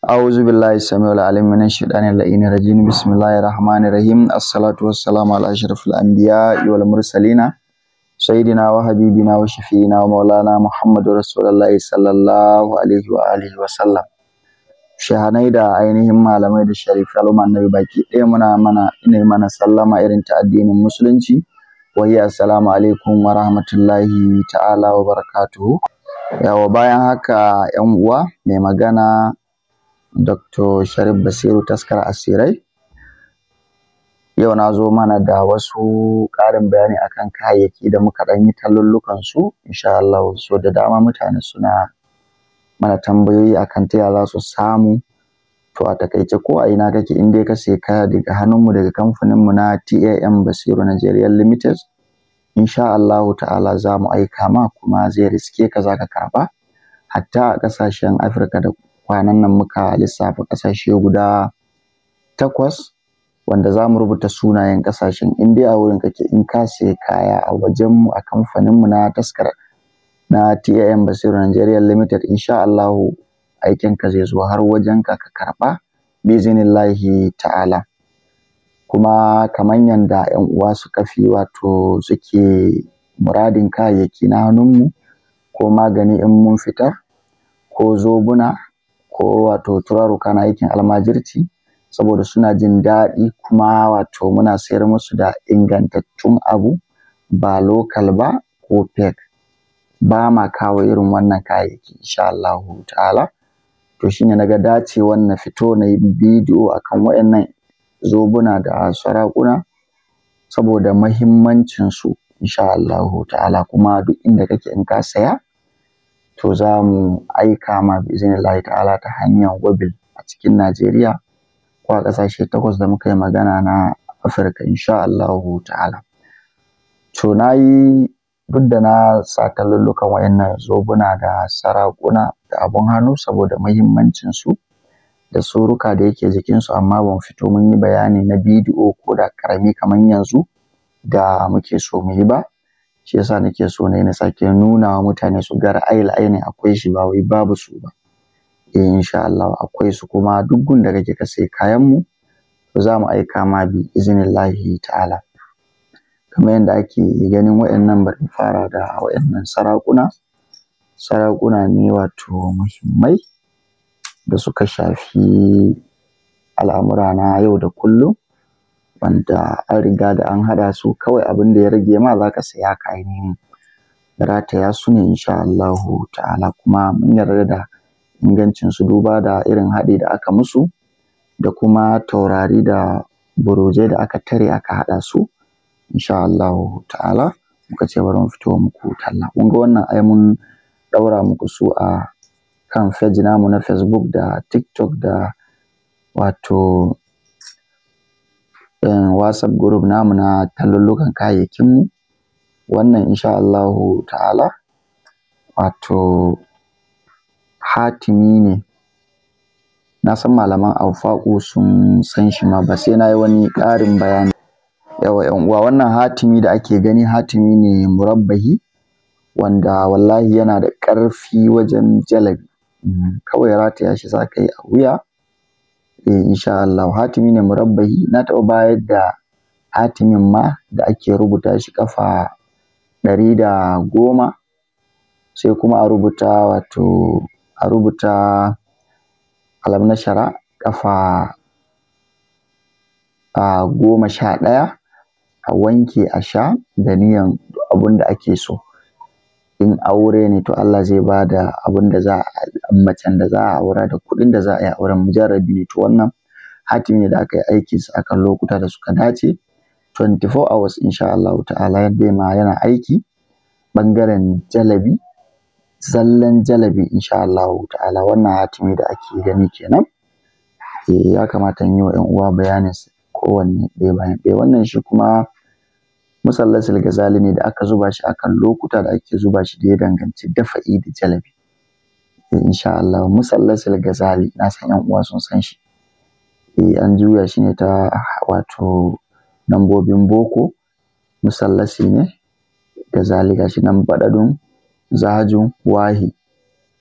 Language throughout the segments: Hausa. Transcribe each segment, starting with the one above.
أعوذ بالله السميع العليم من الشيطان اللعين الرجيم بسم الله الرحمن الرحيم الصلاة والسلام على أشرف الأنبياء والمرسلين سيدنا وحبيبنا وشفينا ومولانا محمد رسول الله صلى الله عليه وآله وسلم shahanai da ainihin malamai da sharifi al'umma annabi baki ɗaya muna mana ina mana sallama irin ta addinin musulunci wa hiya assalamu alaikum wa rahmatullahi ta'ala wa barakatuhu yawa bayan haka yan uwa mai magana Dr. Sharif Basiru taskar asirai yau na zo mana da wasu ƙarin bayani akan kayayyaki da muka ɗan yi tallullukan su insha Allah so da dama mutane suna mana tambayoyi akan ta yaya za su samu to a takaice ko a ina kake in dai ka sai kaya daga hannunmu daga kamfaninmu na TAM Basiru Nigeria Limited insha Allahu ta'ala za mu aika ma kuma zai riske ka za ka karɓa hatta a ƙasashen Afirka da kwanan nan muka lissafa ƙasashe guda takwas wanda za mu rubuta sunayen ƙasashen in dai a wurin kake in ka sai kaya a wajenmu a kamfaninmu na taskar na TAM Basiru Nigeria Limited insha Allahu aikinka zai zo har wajenka ka karɓa bizinillahi ta'ala kuma kamar yanda ƴan uwa suka fi wato suke muradin kayayyaki na hannunmu ko magani in mun fitar ko zobuna ko wato turaruka na aikin almajirci saboda suna jin daɗi kuma wato muna sayar musu da ingantattun abu ba lokal ba ko fake ba ma kawo irin wannan kayayyaki insha Allahu ta'ala to shine naga dacewan na fito na yi bidiyo akan waɗannan zobuna da sarakuna saboda mahimmancin su insha Allahu ta'ala kuma duk inda kake in ka saya to za mu aika ma biznillahi ta'ala ta hanyar wabil a cikin Najeriya ko a ƙasashe takwas da muka yi magana na Afirka insha Allahu ta'ala to na yi duk da na sa tallullukan wayannan zobuna da sarakuna da abun hannu saboda muhimmancin su da suruka da yake jikin su amma ban fito mun yi bayani na bidiyo ko da karami kamar yanzu da muke so mu yi ba shi yasa nake so ne na sake nuna wa mutane su ga ra'ayil aini akwai shi ba wai babu su ba eh insha Allah akwai su kuma duk gun da kake ka sai kayan mu to za mu aika ma bi iznillahi ta'ala kamar yadda ake ganin waɗannan bari fara da waɗannan sarakuna sarakuna ne wato muhimmai da suka shafi al'amura na yau da kullum wanda an riga da an haɗa su kawai abin da ya rage ma za ka saya ka ainihin rataya su ne insha Allahu ta'ala kuma mun yarda da ingancin su duba da irin haɗi da aka musu da kuma taurari da burujai da aka tare aka haɗa su insha Allahu ta'ala muka ce bari mu fito muku talla kun ga wannan ai mun ɗaura muku su a kan page namu na Facebook da TikTok da wato WhatsApp group namu na tallullukan kayayyakin mu wannan insha Allahu ta'ala wato hatimi ne na san malaman aufaƙu sun san shi ma ba sai na yi wani ƙarin bayani yawa yan uwa wannan hatimi da ake gani hatimi ne murabbahi wanda wallahi yana da ƙarfi wajen jalabi kawai rataya shi za ka yi a wuya eh insha Allah hatimi ne murabbahi na taɓa bayar da hatimin ma da ake rubuta shi ƙafa ɗari da goma sai kuma a rubuta wato a rubuta alam nashara ƙafa a goma sha ɗaya a wanke a sha da niyan abun da ake so in aure ne to Allah zai ba da abun da za a macen da za a aura da kuɗin da za a yi auren mujarrabi ne to wannan hatimi ne da aka yi aiki su akan lokuta da suka dace 24 hours insha Allah ta'ala yadda ma yana aiki ɓangaren jalabi zallan jalabi insha Allah ta'ala wannan hatimi da ake gani kenan eh ya kamata in yi wa 'yan uwa bayanin kowanne ɗaya bayan ɗaya wannan shi kuma musallasul gazali ne da aka zuba shi akan lokuta da ake zuba shi da ya danganci dafa'i da jalabi eh insha Allah musallasul gazali na san 'yan uwa sun san shi eh an juya shi ne ta wato lambobin boko musallasi ne gazali gashi nan baɗaɗun zahajun wahi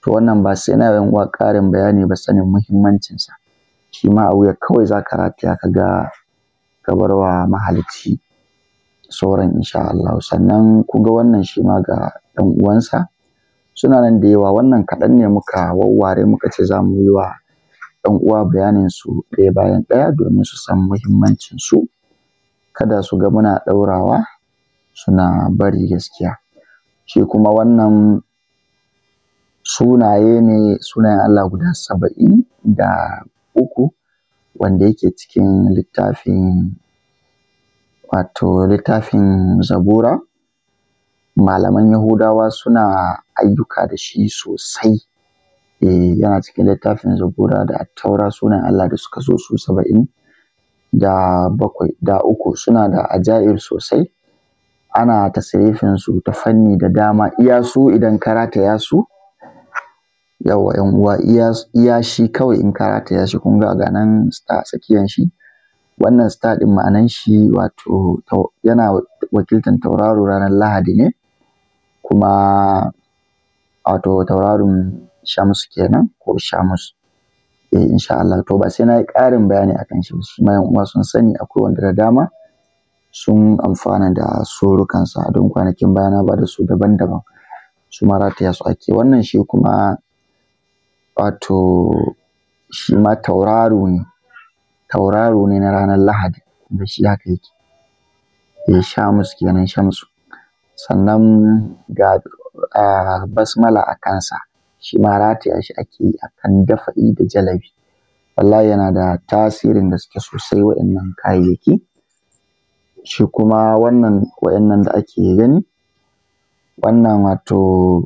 to wannan ba sai na yan uwa ƙarin bayani ba sanin muhimmancinsa shi ma a wuya kawai za ka rataya ka ga ka bar wa mahalicci sauran insha Allah sannan kun ga wannan shi ma ga ɗan uwansa suna nan da yawa wannan kaɗan ne muka wawware muka ce za mu yi wa ɗan uwa bayanin su ɗaya bayan ɗaya domin su san muhimmancin su kada su ga muna ɗaurawa suna bari gaskiya shi kuma wannan sunaye ne sunayen Allah guda saba'in da uku wanda yake cikin littafin wato littafin zabura malaman yahudawa suna ayyuka da shi sosai e, yana cikin littafin zabura da taura sunan Allah da suka so su saba'in da bakwai da uku suna da ajaib sosai ana tasirifin su ta fanni da dama iya su idan ka rataya su yawa yan uwa iya shi kawai in ka rataya shi kun ga ga nan star tsakiyan shi wannan star din ma'anan shi wato yana wakiltan tauraro ranar lahadi ne kuma wato tauraron Shams kenan ko Shamus eh insha Allah to ba sai na yi ƙarin bayani akan shi su ma uwa sun sani akwai wanda da dama sun amfana da surukansa don kwanakin baya na ba da su daban-daban su ma rataya su ake wannan shi kuma wato shi ma tauraro ne tauraro ne na ranar Lahadi da shi haka yake eh Shamus kenan Shamsu sannan ga basmala a kansa shi ma rataya shi ake yi a kan dafa'i da jalabi wallahi yana da tasirin gaske sosai waɗannan kayayyaki shi kuma wannan waɗannan da ake gani wannan wato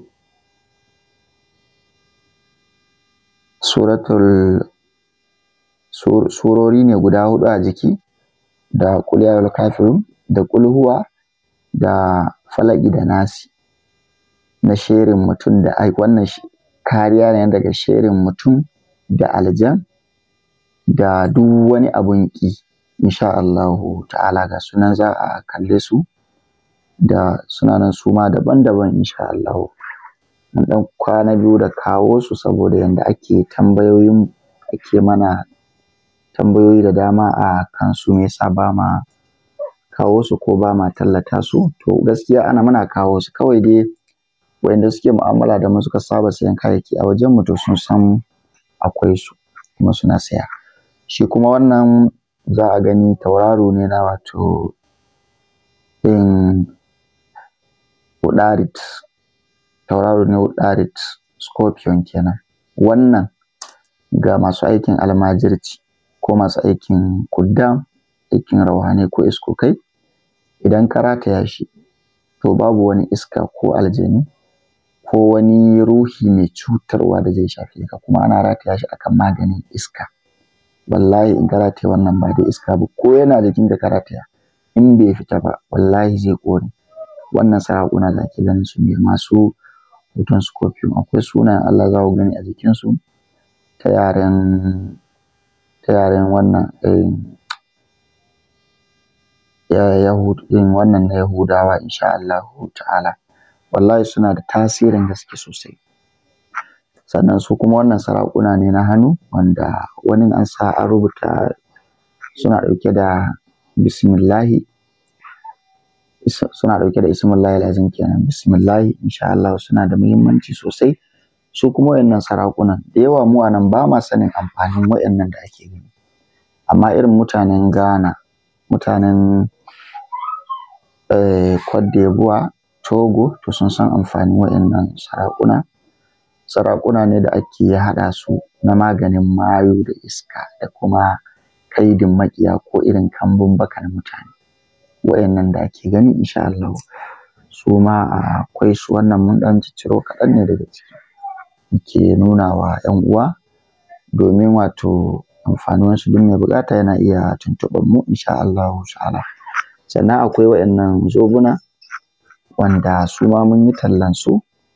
suratul surori ne guda huɗu a jiki da qul ya kafirun da qul huwa da falaki da nasi na sherin mutum da ai wannan kariya ne daga sherin mutum da aljan da duk wani abun ƙi insha Allahu ta'ala ga sunan za a kalle su da suna nan su ma daban-daban insha Allahu mun ɗan kwana biyu da kawo su saboda yanda ake tambayoyin ake mana tambayoyi da dama a kan su me yasa ba ma kawo su ko ba ma tallata su to gaskiya ana muna kawo su kawai dai wayanda suke mu'amala da mu suka saba sayan kayayyaki a wajen mu to sun san akwai su kuma suna saya shi kuma wannan za a gani tauraro ne na wato in Udarit tauraro ne Udarit Scorpion kenan wannan ga masu aikin almajirci ko masu aikin kuddam aikin rauhanai ko iskokai idan ka rataya shi to babu wani iska ko aljani ko wani ruhi mai cutarwa da zai shafe ka kuma ana rataya shi akan maganin iska wallahi in ka rataya wannan ba da iska ba ko yana jikin da ka rataya in bai fita ba wallahi zai ƙone wannan sarakuna da ake ganin su ne masu hoton scorpion akwai sunayen Allah za ku gani a jikinsu ta yaren ta yaren wannan wannan na Yahudawa insha Allah ta'ala wallahi suna da tasirin gaske sosai sannan su kuma wannan sarakuna ne na hannu wanda wani an sa an rubuta suna ɗauke da bismillahi suna ɗauke da ismullahi lazim kenan bismillahi insha Allah suna da muhimmanci sosai su kuma wayannan sarakunan da yawa mu anan ba ma sanin amfanin wayannan da ake gani amma irin mutanen Ghana mutanen Cote d'Ivoire Togo to sun san amfanin wayannan sarakuna sarakuna ne da ake haɗa su na maganin mayu da iska da kuma kaidin maƙiya ko irin kambun baka na mutane wayannan da ake gani insha Allah su ma akwai su wannan mun ɗan cicciro kaɗan ne daga ciki muke nuna wa ‘yan uwa domin wato amfanin su duk mai buƙata yana iya tuntuɓar mu insha Allah ta'ala sannan akwai wayannan zobuna wanda su ma mun yi tallan su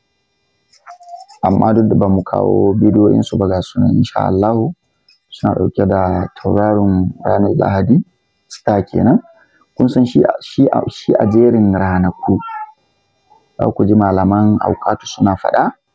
amma duk da ba mu kawo bidiyoyin su ba ga sunan insha Allah suna ɗauke da tauraron ranar Lahadi star kenan kun san shi shi shi a jerin ranaku za ku ji malaman auƙatu suna faɗa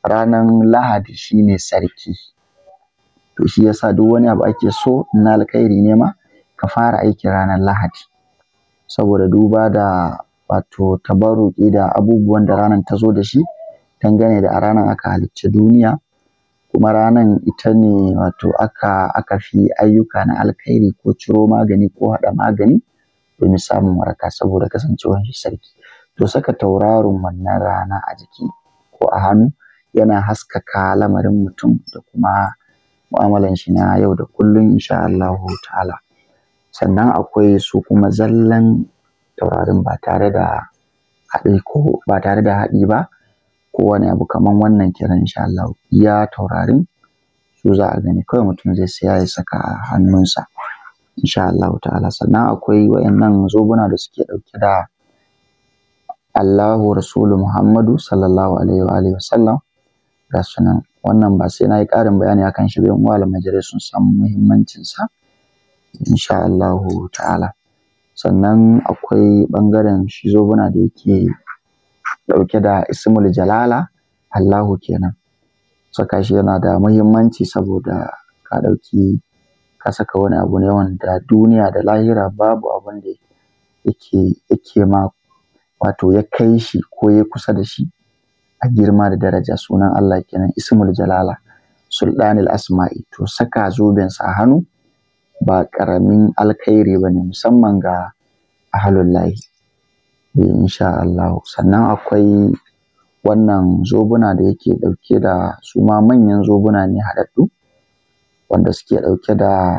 ranar lahadi shine sarki to shi yasa duk wani abu ake so na alkhairi ne ma ka fara aiki ranar lahadi saboda duba da wato tabarruki da abubuwan da ranar ta zo da shi dangane da a ranar aka halicci duniya kuma ranar ita ne wato aka aka fi ayyuka na alkhairi ko ciro magani ko haɗa magani domin samun waraka saboda kasancewar shi sarki to saka tauraron wannan rana a jiki ko a hannu yana haskaka lamarin mutum da kuma mu'amalan shi na yau da kullum insha Allahu ta'ala sannan akwai su kuma zallan taurarin ba tare da haɗi ko ba tare da haɗi ba ko wani abu kaman wannan kiran insha Allah iya taurarin su za a gani kawai mutum zai siya ya saka a hannunsa insha Allah ta'ala sannan akwai wayannan zobuna da suke ɗauke da Allahu Rasulu Muhammadu sallallahu alaihi wa alihi wasallam ga sunan wannan ba sai na yi ƙarin bayani akan shi ba yan uwa majalai sun san muhimmancin sa insha Allah ta'ala sannan akwai ɓangaren shi zobuna da yake ɗauke da ismul jalala Allahu kenan saka shi yana da muhimmanci saboda ka ɗauki ka saka wani abu ne wanda duniya da lahira babu abin da yake yake ma wato ya kai shi ko ya kusa da shi a girma da daraja sunan Allah kenan ismul jalala sultanil asma'i to saka zoben sa hannu ba ƙaramin alkhairi ba ne musamman ga ahalullahi insha Allah sannan akwai wannan zobuna da yake ɗauke da su ma manyan zobuna ne haɗaɗɗu wanda suke ɗauke da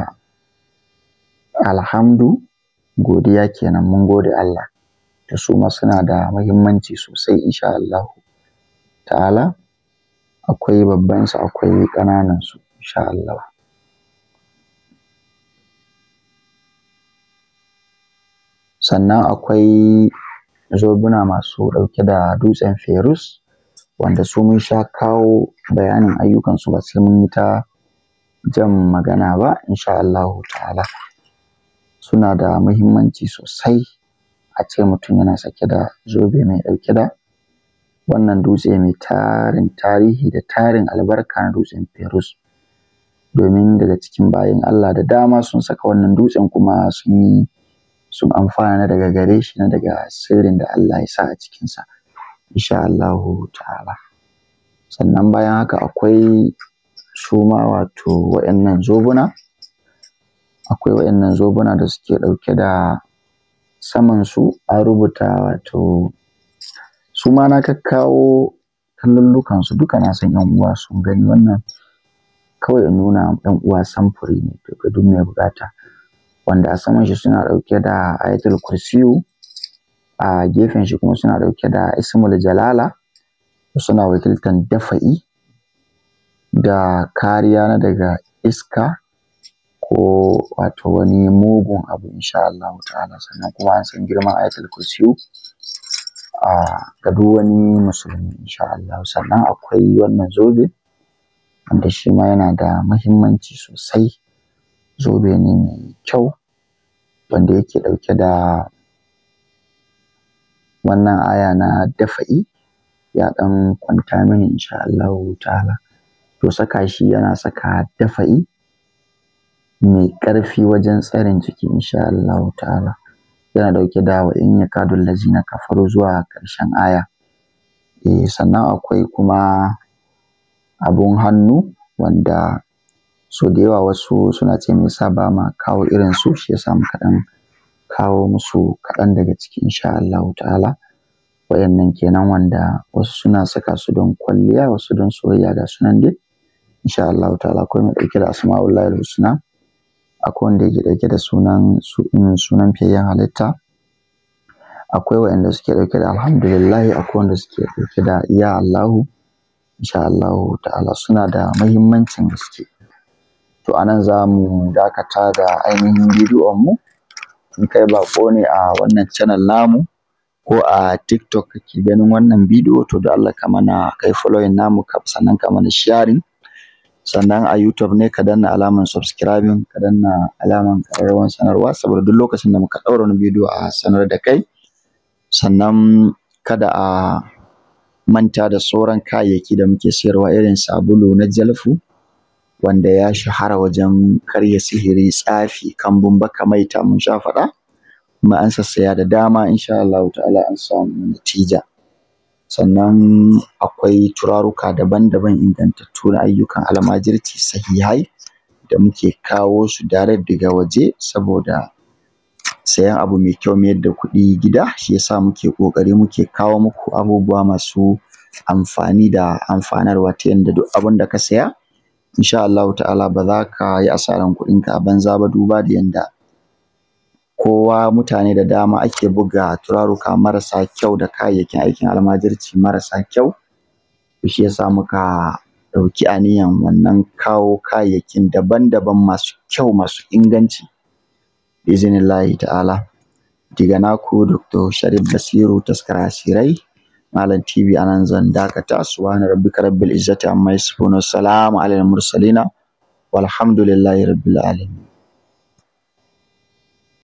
alhamdu godiya kenan mun gode Allah da su ma suna da muhimmanci sosai insha Allah ta'ala akwai babban su akwai ƙananan su insha Allah sannan akwai zobuna masu ɗauke da dutsen ferus wanda su mun sha kawo bayanin ayyukansu ba sai mun yi ta jan magana ba insha Allah ta'ala suna da muhimmanci sosai a ce mutum yana sake da zobe mai ɗauke da wannan dutse mai tarin tarihi da tarin albarka na dutsen ferus domin daga cikin bayan Allah da dama sun saka wannan dutsen kuma sun yi sun amfana daga gare shi na daga sirrin da Allah ya sa a cikinsa insha Allahu ta'ala sannan bayan haka akwai su ma wato waɗannan zobuna akwai waɗannan zobuna da suke ɗauke da saman su an rubuta wato su ma na kakkawo kallullukan su duka na san yan uwa sun gani wannan kawai in nuna yan uwa samfuri ne daga duk mai bukata wanda a saman shi suna ɗauke da ayatul kursiyu a gefen shi kuma suna ɗauke da ismul jalala suna wakiltan dafa'i da kariya na daga iska ko wato wani mugun abu insha Allah ta'ala sannan kuma an san girman ayatul kursiyu a ga duk wani musulmi insha Allah sannan akwai wannan zobe wanda shi ma yana da muhimmanci sosai zobe ne mai kyau wanda yake ɗauke da wannan aya na dafa'i ya ɗan kwanta mini insha Allah ta'ala to saka shi yana saka dafa'i mai ƙarfi wajen tsarin jiki insha Allah ta'ala yana ɗauke da wa in yakadul lazina kafaru zuwa ƙarshen aya eh sannan akwai kuma abun hannu wanda so da yawa wasu suna ce me yasa ba ma kawo irin su shi yasa muka ɗan kawo musu kaɗan daga ciki insha Allah ta'ala wayannan kenan wanda wasu suna saka su don kwalliya wasu don soyayya ga sunan dai insha Allah ta'ala akwai mai ɗauke da asma'ullahi husna akwai wanda yake ɗauke da sunan sunan fiyayyen halitta akwai wayanda suke ɗauke da alhamdulillahi akwai wanda suke ɗauke da ya Allahu insha Allahu ta'ala suna da muhimmancin gaske to anan za mu dakata da ainihin bidiyon mu in kai bako ne a wannan channel namu ko a TikTok kake ganin wannan bidiyo to da Allah ka mana kai following namu sannan ka mana sharing sannan a YouTube ne ka danna alaman subscribing ka danna alaman ƙararrawar sanarwa saboda duk lokacin da muka ɗaura wani bidiyo a sanar da kai sannan kada a manta da sauran kayayyaki da muke sayarwa irin sabulu na jalfu wanda ya shahara wajen karya sihiri tsafi kambun baka maita mun sha faɗa kuma an sassaya da dama insha Allah ta'ala an samu natija sannan akwai turaruka daban-daban ingantattu na ayyukan almajirci sahihai da muke kawo su direct daga waje saboda sayan abu mai kyau mayar da kuɗi gida shi yasa muke ƙoƙari muke kawo muku abubuwa masu amfani da amfanarwa ta yadda duk abin da ka saya insha Allah ta'ala ba za ka yi asaran kuɗinka a banza ba duba da yadda kowa mutane da dama ake buga turaruka marasa kyau da kayayyakin aikin almajirci marasa kyau shi yasa muka ɗauki aniyan wannan kawo kayayyakin daban-daban masu kyau masu inganci biznillahi ta'ala daga naku Dr. Sharif Basiru taskara asirai Malam TV anan zan dakata subhana rabbika rabbil izzati amma yasifun salamu alal mursalina walhamdulillahi rabbil alamin